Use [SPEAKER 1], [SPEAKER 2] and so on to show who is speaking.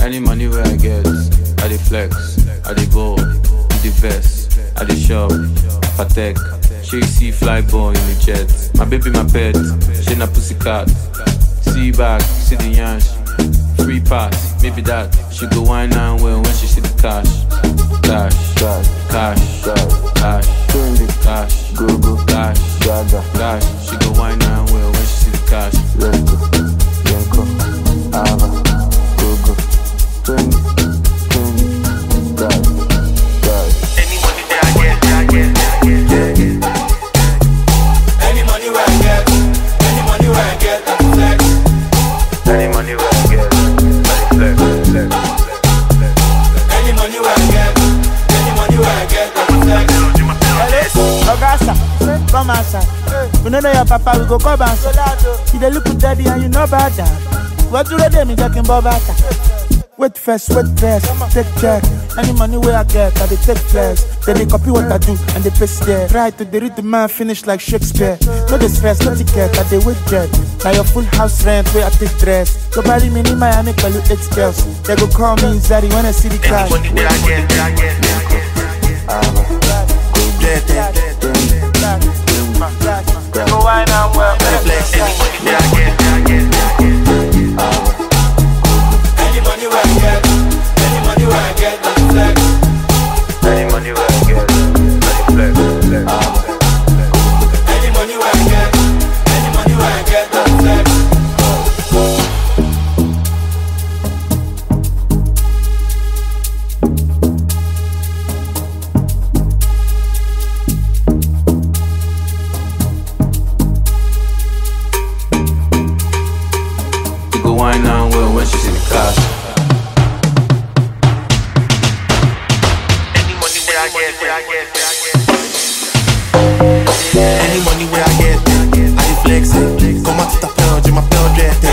[SPEAKER 1] Any money where I get, I dey flex, I dey ball, in the vest, I dey shop, patek. She you see fly ball in the jet. My baby, my pet, she na pussycat. See back, see the yansh. Free pass, maybe that. She go wine and well when she see the cash. Cash,
[SPEAKER 2] Cash,
[SPEAKER 1] cash,
[SPEAKER 2] cash,
[SPEAKER 1] cash,
[SPEAKER 2] trendy,
[SPEAKER 1] cash,
[SPEAKER 2] go go,
[SPEAKER 1] cash,
[SPEAKER 2] gaga,
[SPEAKER 1] cash. She go wine and well when she see the cash.
[SPEAKER 2] let's go, Yenko, Ava, go go, trendy, trendy, cash, cash,
[SPEAKER 3] Any money where I get, I get, I get, yeah. Any money where I get, any money where I get, I flex.
[SPEAKER 2] any money where I get, I flex, flex, flex, flex.
[SPEAKER 3] Any money where I get, any money where I get, I flex.
[SPEAKER 4] Ogasa, come outside. We no know your papa, we go come outside. You dey look with daddy and you know about that. What do they do? Me talking about that. Wait first, wait first, take check. Any money where I get, I dey take flex. Then they copy what I do and they paste there. Try to they read the man finish like Shakespeare. No the stress, no ticket, I dey wait jet. Now your full house rent where I take dress. Go marry me in Miami, call you eight girls. They go call me Zari when I see the
[SPEAKER 3] Any
[SPEAKER 4] cash.
[SPEAKER 3] money where I get, I get, I get.
[SPEAKER 2] Ava, go
[SPEAKER 3] Yeah, yeah, yeah.
[SPEAKER 4] Go wine and well.
[SPEAKER 3] Flex. Any money where I get, I get, I get. Any money where I get, any money where I get, I flex.
[SPEAKER 2] any money where I get, I flex, flex, flex.
[SPEAKER 3] Any money where I get, any money where I get, I flex.
[SPEAKER 1] She go wine and well when she see the cash.
[SPEAKER 3] Any money where I get, where I get, where I get. Any money where I get, I dey flex it. Comment tu t'appelles, je m'appelle Jet.